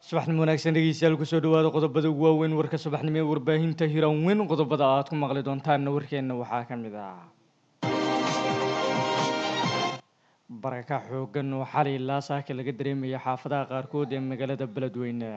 subaxnimo wanaagsan dhegeystayaal kusoo dhawaada qodobada ugu waaweyn warka subaxnimo ee warbaahinta hiranweyn qodobada aad ku maqli doontaanna warkeenna waxaa ka mid ah baraka xoogan oo xalay ilaa saaka laga dareemaya xaafadaha qaarkood ee magaalada beledweyne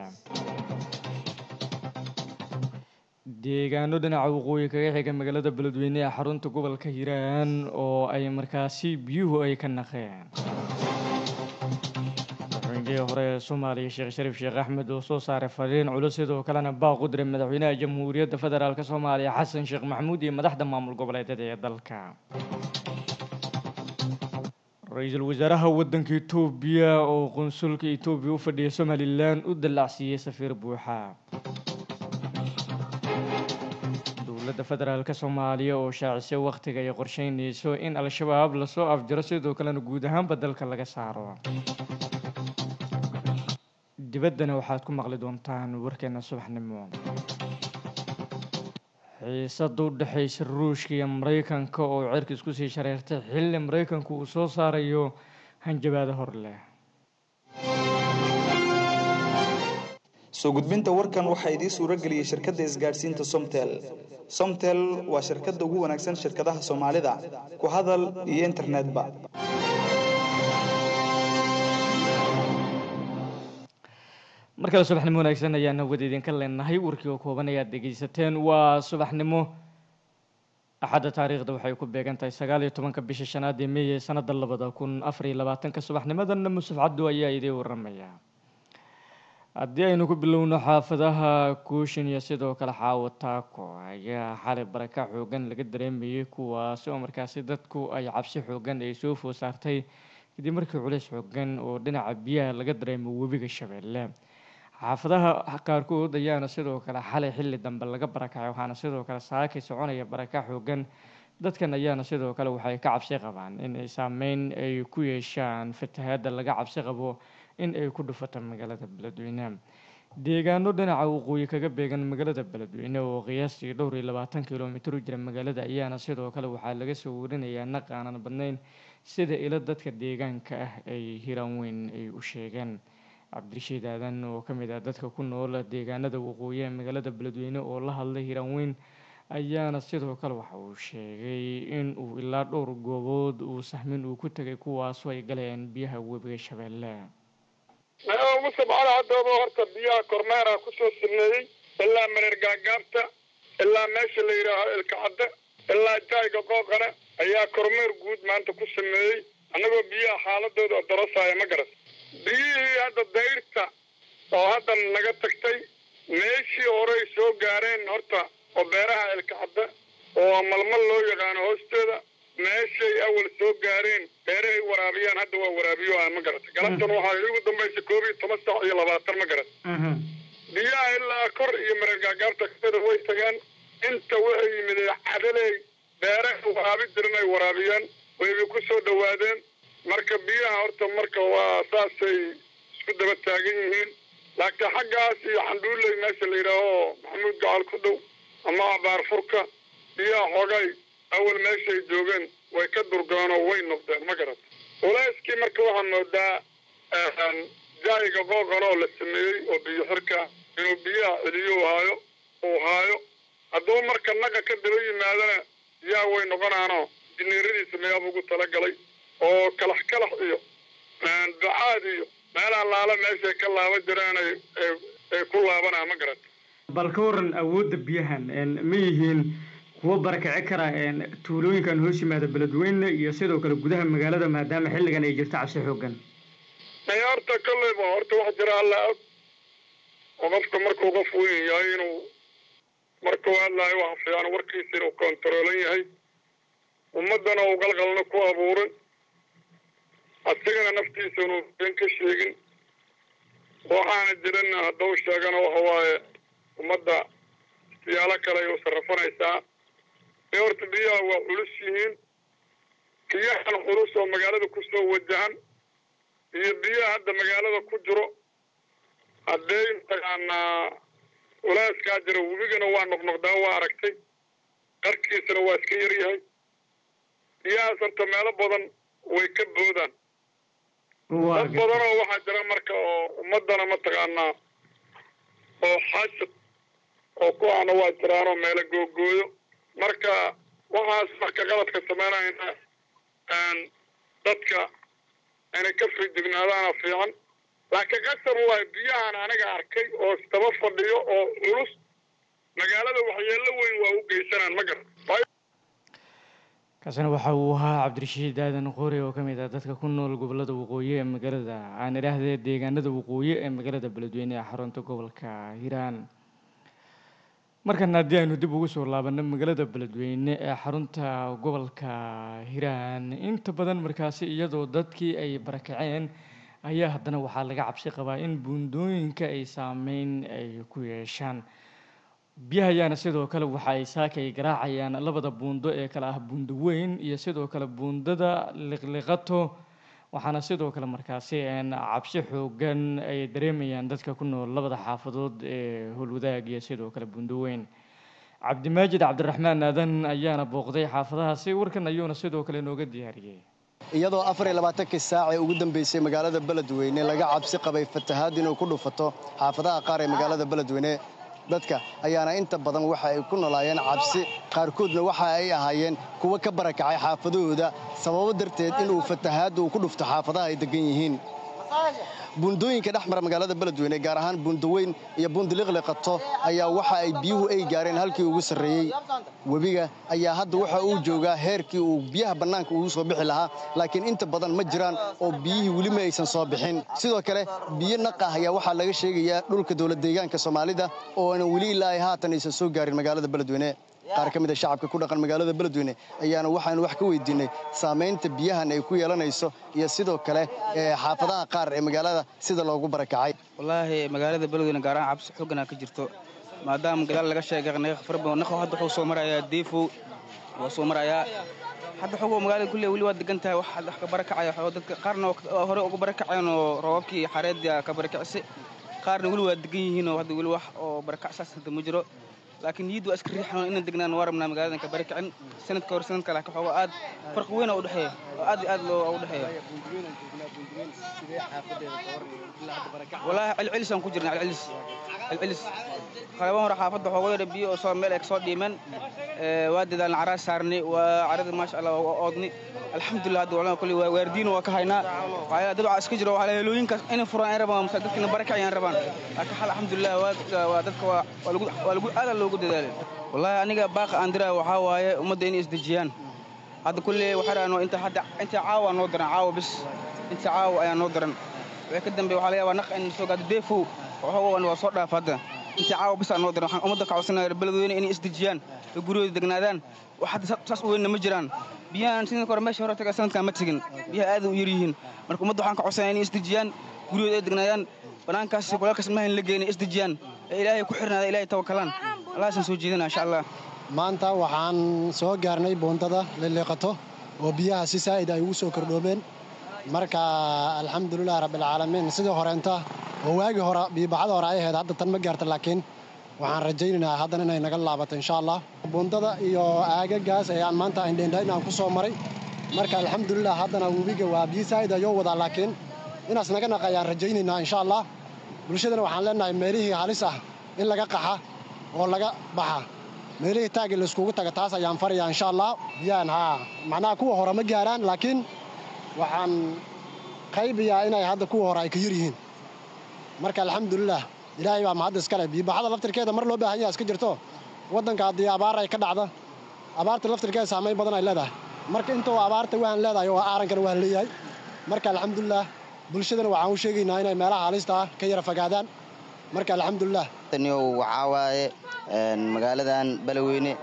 deegaano dhinaca waqooyi kaga xiga magaalada beledweyne ee xarunta gobolka hiiraan oo ay markaasi biyuhu ay ka naqeen madaxweynihii hore ee soomaaliya sheekh shariif sheekh axmed oo soo saaray fariin culus sidoo kalena baaq u diray madaxweynaha jamhuuriyadda federaalk soomaaliya xasan sheekh maxamuud iyo madaxda maamul goboleedyada ee dalka ra-iisul wasaaraha waddanka etoobiya oo qunsulka etoobiya u fadhiya somalilan u dallacsiiyey safiir buuxa dowladda federaalk soomaaliya oo shaacisay wakhtiga ay qorsheynayso in al-shabaab lasoo afjaro sidoo kalena guud ahaanba dalka laga saaro dibaddana waxaad ku maqli doontaan warkeena subaxnimo xiisada u dhexaysa ruushka iyo maraykanka oo cirka isku sii shareertay xilli maraykanku uu soo saarayo hanjabaado hor leh soo gudbinta warkan waxaa idiin suuro geliyey shirkadda isgaadhsiinta somtel somtel waa shirkadda ugu wanaagsan shirkadaha soomaalida ku hadal iyo internetba mar kale subaxnimo wanaagsan ayaan hawada idinka leenahay warkii oo kooban ayaad dhegeysateen waa subaxnimo axadda taariikhda waxay ku beegan tahay sagaal iyo tobanka bisha shanaad ee meey ee sanada labada kun afar iyo labaatanka subaxnimadana musuf cabdu ayaa idiin waramaya haddii aynu ku bilowno xaafadaha kuushin iyo sidoo kale xaawo taako ayaa xalay baraka xoogan laga dareemayay kuwaasi oo markaasi dadku ay cabsi xoogan ay soo food saartay kadib markii culays xoogan oo dhinaca biyaha laga dareemo webiga shabeelle xaafadaha qaarkood ayaana sidoo kale xalay xilli dambe laga barakacay waxaana sidoo kale saakay soconaya baraka xoogan dadkan ayaana sidoo kale waxay ka cabsi qabaan in ay saameyn ay ku yeeshaan fatahaada laga cabsi qabo in ay ku dhufato magaalada beledweyne deegaano dhinaca waqooyi kaga beegan magaalada beledweyne oo qiyaastii dhowr iyo labaatan kilomitir u jira magaalada ayaana sidoo kale waxaa laga soo warinayaa naq aanan badnayn sida ilo dadka deegaanka ah ay hiraan weyn ay u sheegeen cabdirashiid aadan oo ka mid ah dadka ku nool deegaanada waqooyi ee magaalada beledweyne oo la hadlay hiraan weyn ayaana sidoo kale waxa uu sheegay in uu ilaa dhowr goobood uu sahmin uu ku tegay kuwaasoo ay galeen biyaha webiga shabeelle musab cali haddooba horta biyaha kormeera kusoo sameeyey ilaa mareer gaagaabta ilaa meesha la yidhaaho ilkacadde ilaa jaayga qooqane ayaa kormeer guud maanta ku sameeyey annagoo biyaha xaaladooda darasaya ma garan biyihii hadda dayrta oo hadda naga tagtay meeshii horey soo gaareen horta oo beeraha ilkacadde oo malmal loo yaqaano hoostooda meeshay awal soo gaareen beerahay waraabiyaan hadda waa waraabiyo ah ma garata galabtan waxaa igu dambaysa koob iyo toban saac iyo labaatan ma garat biyaha ilaa kor iyo mareer gaagaabta kada way tagaan inta waxay yimideen cadaley beeraha waraabi jiran ay waraabiyaan wayba ku soo dhawaadeen marka biyaha horta marka waa saasay isku daba taagan yihiin laakiin xaggaas iyo xandhuuley meesha la yidhaaho maxamuud gacal ku dhow ama abaar furka biyaha xoogay awal meeshay joogeen way ka durgaan oo way noqdeen ma garata culayskii marka waxaa moodaa jaayiga qooqan oo la sameeyey oo biyo xirka inuu biyaha celiyo haayo uu haayo hadduu marka naqa ka daba yimaadana biyaha way noqonaanoo jineeradiisa mayaab ugu talagalay oo kalax kalax iyo ducaad iyo meelaha laala meeshay ka laaba jiraan ay ku laabanaa ma garata bal ka waran awoodda biyahan ma yihiin kuwo barakaci kara tuulooyinkan hoos yimaada beledweyne iyo sidoo kale gudaha magaalada maadaama xilligan ay jirto cabsi xoogan maya horta kolleyba horta wax jira alla og oo qofka markuu qof weyn yahay inuu markuu hadlaayo waxa fiican warkiisa inuu kontaroolan yahay ummaddana uu qalqalna ku abuurin asigana naftiisa inuu been ka sheegin waxaana jirin hadduu sheegana waxa waaye ummadda siyaalo kale ay u sarrafanaysaa ee horta biyaha waa culus yihiin biyahan culus oo magaalada kusoo wajahan iyo biyaha hadda magaalada ku jiro haddee mataqaanaa culaaskaa jira webigana waa noqnoqdaa waa aragtay qarkiisana waa iska yar yahay biyahaas horta meelo badan way ka boodaan dad badan oo waxaa jira marka oo ummadana mataqaanaa oo xaasad oo ku ahna waa jiraanoo meelo googooyo marka waxaas marka qaladka samaynayna dadka inay ka fidignaadaana fiican laakiin qasab waay biyahan aniga arkay oo isdaba fadhiyo oo culus magaalada waxyeello weyn waa u geysanaan ma garan kaasina waxa uu ahaa cabdirashiid aadan qori oo ka mid ah dadka ku nool gobolada waqooyi ee magaalada aan idhaahdee deegaanada waqooyi ee magaalada beledweyne ee xarunta gobolka hiiraan markan haddii aynu dib ugu soo laabano magaalada beledweyne ee xarunta gobolka hiiraan inta badan markaasi iyadoo dadkii ay barakaceen ayaa haddana waxaa laga cabsi qabaa in buundooyinka ay saameyn ay ku yeeshaan biyaha ayaana sidoo kale waxa ay saaka ay garaacayaan labada buundo ee kale ah buundo weyn iyo sidoo kale buundada liqliqato waxaana sidoo kale markaasi cabsi xoogan ay dareemayaan dadka ku nool labada xaafadood ee howlwadaag iyo sidoo kale buundo weyn cabdimaajid cabdiraxmaan aadan ayaana booqday xaafadahaasi warkan ayuuna sidoo kale nooga diyaariyey iyadoo afar iyo labaatankii saac ee ugu dambeysay magaalada beledweyne laga cabsi qabay fatahaad inuu ku dhufato xaafadaha qaar ee magaalada beledweyne dadka ayaana inta badan waxa ay ku noolaayeen cabsi qaarkoodna waxa ay ahaayeen kuwo ka barakacay xaafadahooda sababo darteed inuu fatahaadda uu ku dhufto xaafadaha ay deggan yihiin buundooyinka dhex mara magaalada beledweyne gaar ahaan buundaweyn iyo buundiliqliqato ayaa waxa ay biyuhu ay gaareen halkii ugu sarreeyey webiga ayaa hadda waxa uu joogaa heerkii uu biyaha bannaanka ugu soo bixi lahaa laakiin inta badan ma jiraan oo biyihii weli ma aysan soo bixin sidoo kale biyo naqah ayaa waxaa laga sheegayaa dhulka dowlad deegaanka soomaalida ooana weli ilaa ay haatan aysan soo gaarin magaalada beledweyne qaar ka mid a shacabka ku dhaqan magaalada beledweyne ayaana waxaanu wax ka weydiinay saamaynta biyahan ay ku yeelanayso iyo sidoo kale xaafadaha qaar ee magaalada sida loogu barakacay wallaahi magaalada beledweyne gaar ahaan cabsi xooganaa ka jirto maadaama gadaal laga sheegay naqfarba naqo hadda wuxuu soo marayaa deefow waa soo marayaa hadda xogoo magaalada kulle weli waa degan tahay wax wax ka barakacaya xoo dadka qaarna hore uga barakaceen oo roobabkii xareedda ka barakacsi qaarna weli waa degan yihiin oo hadda weli wax oo barakac saas hadda ma jiro laakiin niyaddu waa iska riixan inaan degnaan waa rabnaa magaaladan ka barakacin sanadka hore sanadka laakiin xoogaa aad farqi weyn oo u dhexeeya oo aad iyo aad loo u dhexeeya wallaahi celcelisaan ku jirna celcelis celcelis qalaban hore xaafadda xooga yara biyo oo soo meel ay kasoo dhiimeen waa dadaalna caraa saarnay waa carada maasha allah waa oodni alxamdulilah hadda walaa kulli waardiina waa ka haynaa waxaa dad waxaa iska jiro waxaa helooyinkaas inay furaan ay rabaan mase dadkina barakacayaan rabaan laakiin xal alxamdulilah waa dadka waa lagu waa lagu aada loogu dadaalay wallaahi aniga baaqa aan diraa waxaa waaye ummadda inay isdejiyaan hadda kulle waxaa raano inta hadda inta caawa noo daran caawa bis inta caawa ayaa noo daran wixii ka dambe waxaa laga yaabaa naq in soo gaado deefow waxoogan waa soo dhaaf hadda inta caawa bis aa noo daran waxaan ummadda ka codsanaya beledweyne inay isdejiyaan oo guryahooda degnaadaan wax hadda saas u weynna ma jiraan biyahan sidii hore meesha hore taga sanadkan ma tegin biyaha aad u yar yihiin marka ummadda waxaan ka codsanaya inay isdejiyaan guryahooda ay degnaadaan banaankaas kulaalkaas mahan la geena isdejiyaan ee ilaahay ku xirnaada ilaahay tawakalaan allahaasaan soo jeedina insha allah maanta waxaan soo gaarnay buundada liliiqato oo biyaha si saa'id ay ugu soo kordhoobeen marka alxamdulilah rabbilcaalamiin sidii horeenta oo waagii hore biibaxada hore ay ahayd hadda tan ma gaarta laakiin waxaan rajaynaynaa haddana inay naga laabato insha allah buundada iyo aagagaas ayaan maanta indhendha inaan ku soo maray marka alxamdulilah haddana webiga waa biyo saa'id ayoo wadaa laakiin inaas naga naq ayaan rajaynaynaa insha allah bulshadana waxaan leenahay meelihii halis ah in laga qaxa oo laga baxa meelihii taagii layskugu taga taas ayaan farayaa insha allah biyaan haa macnaha kuwa hore ma gaaraan laakiin waxaan qaybiyaa inay hadda kuwa hore ay ka yar yihiin marka alxamdulilah ilaahay baa mahadda iskale biibaxada laftirkeeda mar loo baahan yaha iska jirto waddanka haddii abaar ay ka dhacda abaarta laftirkeeda saamayn badan ay leedahay marka intoo abaarta waan leedahay oo aarankana waan leeyahay marka alxamdulilah bulshadana waxaan u sheegaynaa inay meelaha halista ah ka yara fogaadaan marka alxamdulilah waxaa waaye magaaladan baloweyne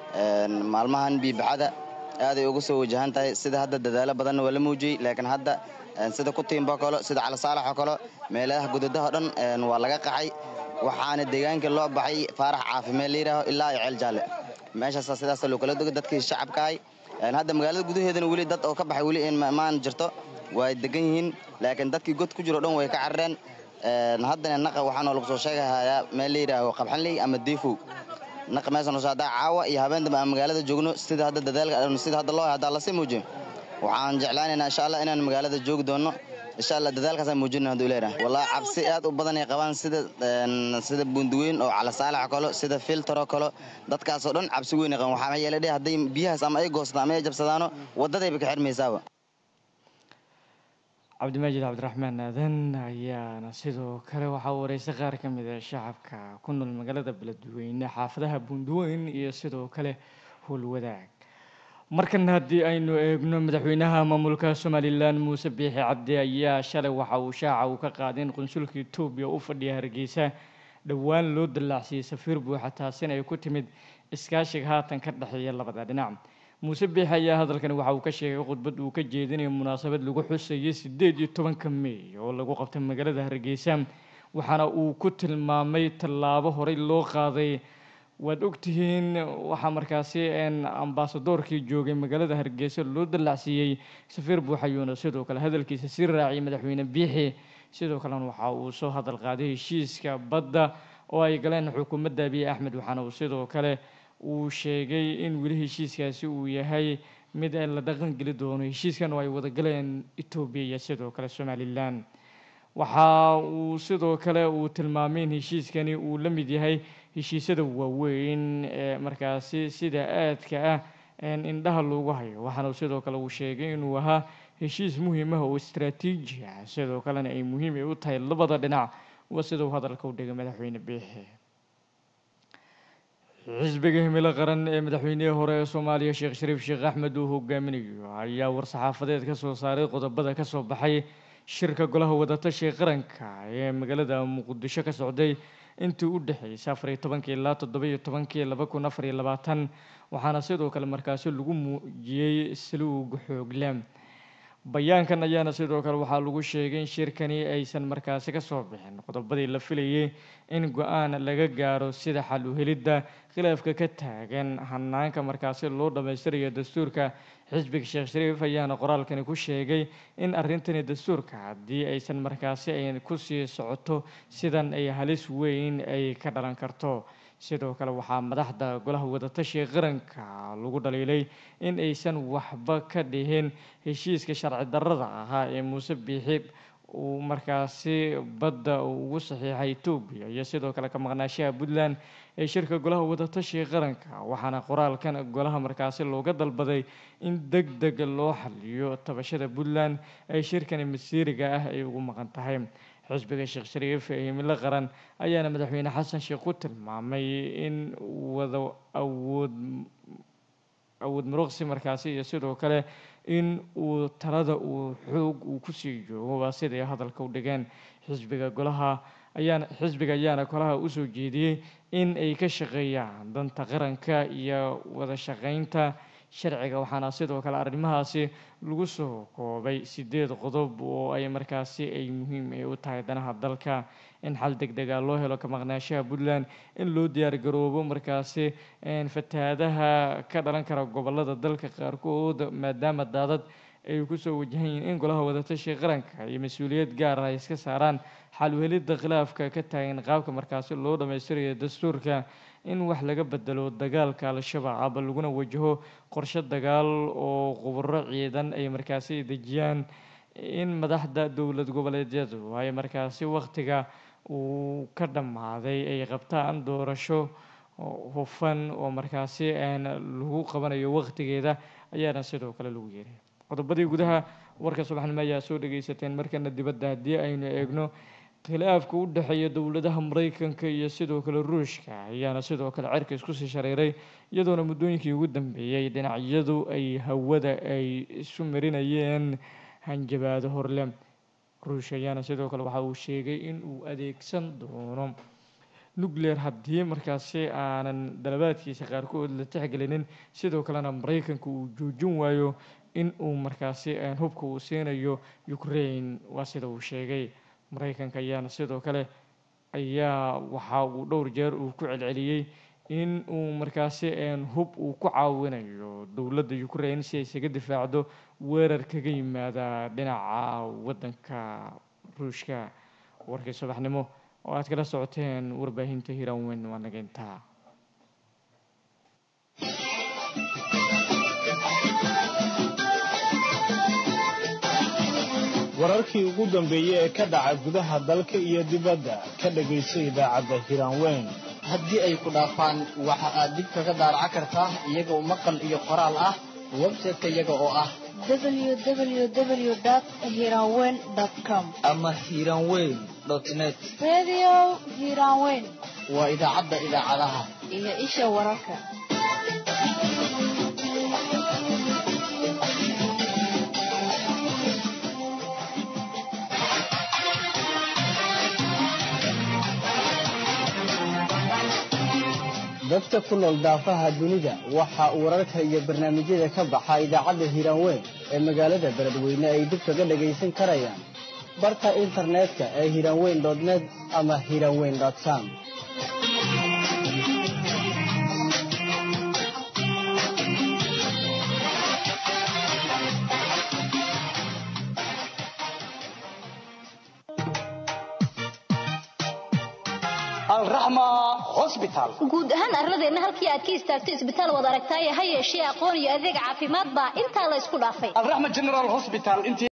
maalmahan biibaxada aaday uga soo wajahan tahay sida hadda dadaalo badanna waa la muujiyey laakiin hadda sida kutiimbo kalo sida calisaalaxoo kalo meelaha gudadaho dhan waa laga qaxay waxaana deegaanka loo baxay faarax caafimeel layidhaaho ilaa iyo ceel jaalle meeshaasa sidaasa loo kala dogo dadkii shacabkahay hadda magaalada gudaheedana weli dad oo ka baxay weli maan jirto way degan yihiin laakiin dadkii god ku jiro dhan way ka carareen haddana naqa waxaanoo lagu soo sheegahayaa meel layidhaaho qabxanley ama deefow naqa meeshan hoose haddaa caawa iyo habeen dambe aan magaalada joogno sida hadda dadaalka sida hadda loo haddaa lasii muujiyo waxaan jeclaanaynaa insha allah inaan magaalada joogi doonno insha allah dadaalkaasaan muujina haduu leeyahay wallahi cabsi aad u badan ay qabaan sida sida bunduweyn oo calasaalax kalo sida filtero kalo dadkaasoo dhan cabsi weyn ay qabaan waxaa yeelay dhe hadday biyahaas ama ay goostaan ama ay jabsadaano waddadayba ka xirmaysaaba cabdimaajid cabdiraxmaan aadan ayaana sidoo kale waxaa wareysay qaar ka mid a shacabka ku nool magaalada beledweyne xaafadaha bunduweyn iyo sidoo kale howlwadaag markan haddii aynu eegno madaxweynaha maamulka somalilan muuse biixi cabdi ayaa shalay waxa uu shaaca uu ka qaaday in qunsulka etoobiya u fadhiya hargeysa dhowaan loo dallaacsiiyey safiir buuxa taasina ay ku timid iskaashiga haatan ka dhexeeya labada dhinac muuse biixi ayaa hadalkani waxa uu ka sheegay khudbad uu ka jeedinayo munaasabad lagu xusayay sideed iyo tobanka mey oo lagu qabtay magaalada hargeysa waxaana uu ku tilmaamay tallaabo horey loo qaaday waad ogtihiin waxaa markaasi ambaasadoorkii joogay magaalada hargeysa loo dallacsiiyey safiir buuxayuuna sidoo kale hadalkiisa sii raaciyay madaxweyne biixi sidoo kalena waxa uu soo hadal qaaday heshiiska badda oo ay galeen xukuumadda abiy axmed waxaana uu sidoo kale uu sheegay in weli heshiiskaasi uu yahay mid la dhaqan geli doono heshiiskan oo ay wada galeen etoobiya iyo sidoo kale somalilan waxa uu sidoo kale uu tilmaamay in heshiiskani uu la mid yahay heshiisyada waaweyn ee markaasi sida aadka ah indhaha loogu hayo waxaana sidoo kale uu sheegay inuu ahaa heshiis muhiim ah oo istraatiiji ah sidoo kalena ay muhiim ay u tahay labada dhinac waa sida uu hadalka u dhigay madaxweyne biixi xisbiga himilo qaran ee madaxweynihii hore ee soomaaliya sheekh shariif sheekh axmed uu hogaaminayo ayaa war-saxaafadeed ka soo saaray qodobada ka soo baxay shirka golaha wadatashiga qaranka ee magaalada muqdisho ka socday intii u dhexeysay afar iyo tobankii ilaa toddoba iyo tobankii laba kun afar iyo labaatan waxaana sidoo kale markaasi lagu muujiyey saluug xoogle bayaankan ayaana sidoo kale waxaa lagu sheegay in shirkani aysan markaasi ka soo bixin qodobadii la filayay in go-aan laga gaaro sida xal u helidda khilaafka ka taagan hanaanka markaasi loo dhammaystirayo dastuurka xisbiga sheekh shariif ayaana qoraalkani ku sheegay in arrintani dastuurka haddii aysan markaasi ay kusii socoto sidan ay halis weyn ay ka dhalan karto sidoo kale waxaa madaxda golaha wadatashiga qaranka lagu dhaliilay in aysan waxba ka dhihin heshiiska sharci darrada ahaa ee muuse biixi uu markaasi badda ugu saxiixay etoobiya iyo sidoo kale ka maqnaashaha puntland ee shirka golaha wadatashiga qaranka waxaana qoraalkan golaha markaasi looga dalbaday in deg deg loo xaliyo tabashada puntland ee shirkani masiiriga ah ay ugu maqan tahay xisbiga sheekh shariif ee himilo qaran ayaana madaxweyne xasan sheekh ku tilmaamay in wada awood awood muruqsi markaasi iyo sidoo kale in uu talada uu xoog uu kusii joogo waa siday hadalka u dhigeen xisbiga golaha ayaana xisbiga ayaana golaha usoo jeediyey in ay ka shaqeeyaan danta qaranka iyo wada shaqeynta sharciga waxaana sidoo kale arrimahaasi lagu soo koobay sideed qodob oo ay markaasi ay muhiim ay u tahay danaha dalka in xal deg dega loo helo ka maqnaashaha puntland in loo diyaar garoobo markaasi fatahaadaha ka dhalan kara gobolada dalka qaarkood maadaama daadad ay kusoo wajahan yihiin in golaha wadatashiga qaranka iyo mas-uuliyad gaar ah ay iska saaraan xal u helidda khilaafka ka taagan qaabka markaasi loo dhammaystirayo dastuurka in wax laga bedelo dagaalka al-shabaab laguna wajaho qorshe dagaal oo khubaro ciidan ay markaasi dejiyaan in madaxda dowlad goboleedyadu ay markaasi wakhtiga uu ka dhammaaday ay qabtaan doorasho hufan oo markaasi lagu qabanayo wakhtigeeda ayaana sidoo kale lagu yeeray qodobadii gudaha warka subaxnimo ayaa soo dhageysateen markana dibadda haddii aynu eegno khilaafka u dhexeeya dowladaha maraykanka iyo sidoo kale ruushka ayaana sidoo kale cerka isku sii shareeray iyadoona muddooyinkii ugu dambeeyey dhinacyadu ay hawada ay isu marinayeen hanjabaado horle ruushka ayaana sidoo kale waxa uu sheegay in uu adeegsan doono nuclear haddii markaasi aanan dalabaadkiisa qaarkood la tixgelinin sidoo kalena maraykanka uu joojin waayo in uu markaasi hubka uu siinayo ukraine waa sida uu sheegay maraykanka ayaana sidoo kale ayaa waxa uu dhowr jeer uu ku celceliyey in uu markaasi hub uu ku caawinayo dowladda ukraine si ay isaga difaacdo weerar kaga yimaada dhinaca waddanka ruushka warkii subaxnimo oo aad kala socoteen warbaahinta hiranweyn waa naga intaa wararkii ugu dambeeyey ee ka dhaca gudaha dalka iyo dibadda ka dhegayso idaacadda hiraanweyn haddii ay ku dhaafaan waxa aad dib kaga daaraca kartaa iyagoo maqal iyo qoraal ah website-ka iyaga oo ah www.hiranweyn.com ama hiranweyn net Radio Hiranweyn waa idaacadda idaacadaha iyo isha wararka. dadka ku nool daafaha dunida waxa uu wararka iyo barnaamijyada ka baxa idaacadda hiiraanweyn ee magaalada beledweyne ay dib kaga dhagaysan karayaan barka internetka ee hiiraanweyn net ama hiiraanweyn com guud ahaan arladeenna halkii aad ka istaagto isbitaal wad aragtaaye ha yeeshee aqoon iyo adeeg caafimaad baa intaa la isku dhaafay